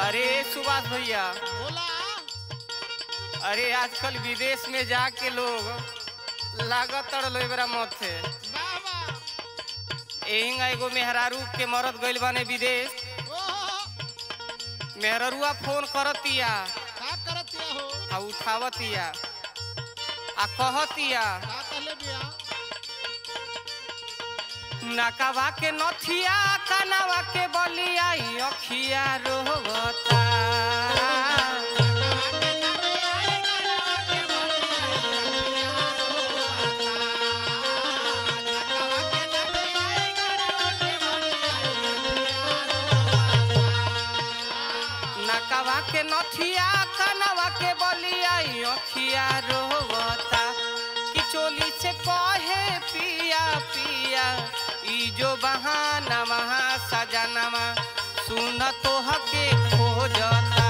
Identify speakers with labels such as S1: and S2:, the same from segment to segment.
S1: अरे सुभाष भैया
S2: बोला
S1: अरे आजकल विदेश में जाके लोग लागत लो एकरा मत से
S2: वाह वाह
S1: एहिंगा एगो मेहरारू के मरद गइल बाने विदेश
S2: ओहो
S1: मेहररुआ फोन करतिया
S2: का करतिया हो
S1: आ उठावतिया आ कहतिया
S2: का कहले बिया
S1: नकावा के नथिया कनावा के बलिया ई अखिया रोवता नकावा के नथिया कनावा के बलिया ई अखिया रोवता कि चोली से कहे पिया पिया ई जो बहाना महा सजनमा सुन तो हके खोजता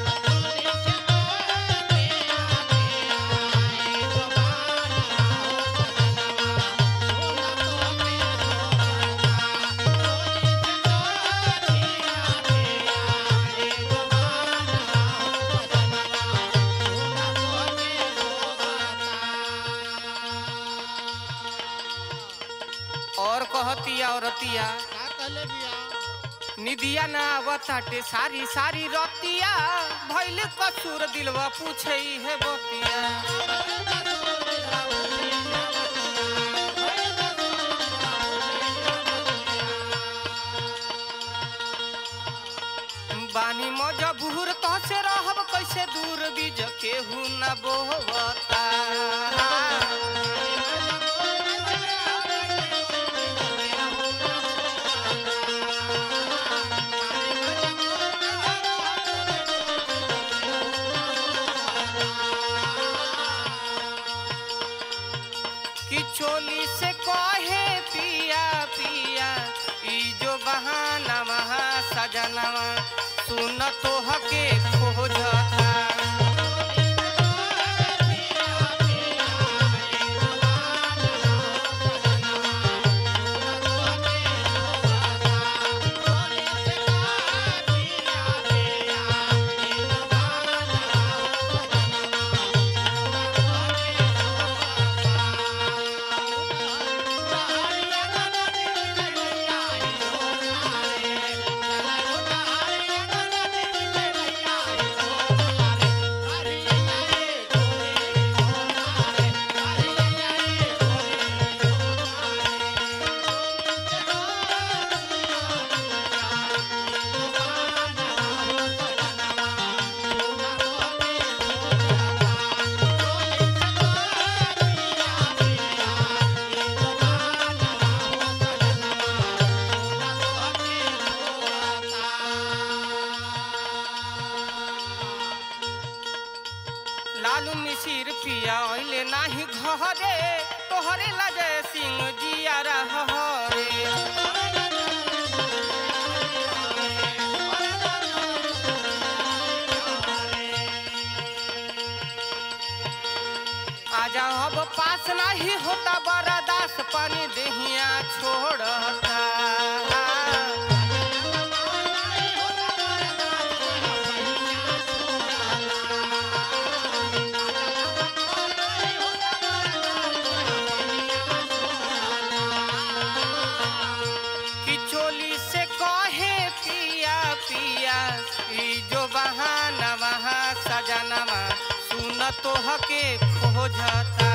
S1: और कहतिया औरतिया
S2: का कहले बिया
S1: निदिया ना आवताटे सारी सारी रतिया भइल कसूर दिलवा पूछे है बतिया बानी मजबूर तो से रहब कैसे दूर बीज केहू न बोवता कि चोली से कहे पिया पिया ई जो बहाना महा सजनवा सुन तो हके खोजता लालू मिसिर पिया ओइले नाही घरे तोहरे लजय सिंह जिया रहरे आजा अब पास नाही होता बरदास पानी देहिया छोड़ता कि चोली से कहे पिया पिया ई जो बहाना महा सजनमा सुन तो हके खोजता